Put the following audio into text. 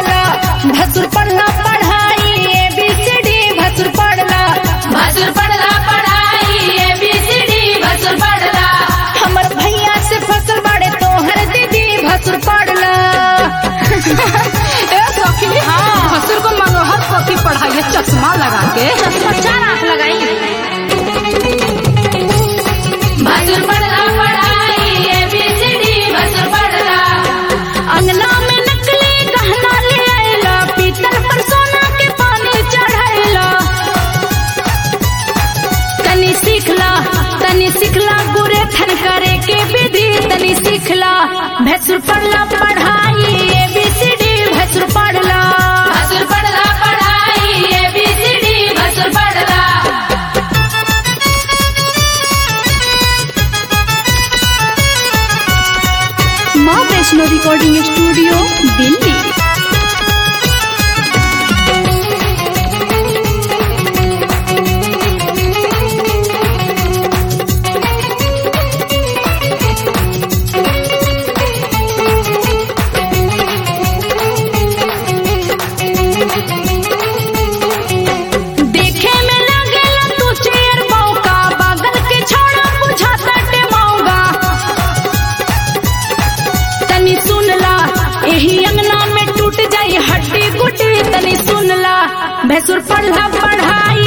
पढ़ला भसुर पढ़ला पढ़ाई ए बी सी डी भसुर पढ़ला भसुर पढ़ला पढ़ाई ए बी सी डी भसुर पढ़ला हमर भैया से फसल बाड़े तोहर दीदी भसुर पढ़ला ए सखी भसुर को मनोहर पोथी पढ़ाइए चश्मा लगा के चार आंख लगाई भसुर पढ़ला पढ़ाई ए बी सी डी भसुर पढ़ला अंगना में नकली गहना ले आइला पीतल पर सोना के पानी चढ़ाइला तनी सीखला तनी सीखला गुरे थन करे के विधि तनी सीखला भैंसुर पढ़ला पढ़ाई ए बी सी डी भैंसुर पढ़ला भसुर पढ़ला पढ़ाई ए बी सी डी भसुर पढ़ला माँ वैष्णो रिकॉर्डिंग स्टूडियो दिल्ली देखे में लागेला तू चेयर मौका बगल के छोड़ा बुझाता टे मौगा तनी सुनला एही अंगना में टूट जाई हड्डी गुड्डी तनी सुनला भैंसुर पढ़ला पढ़ाई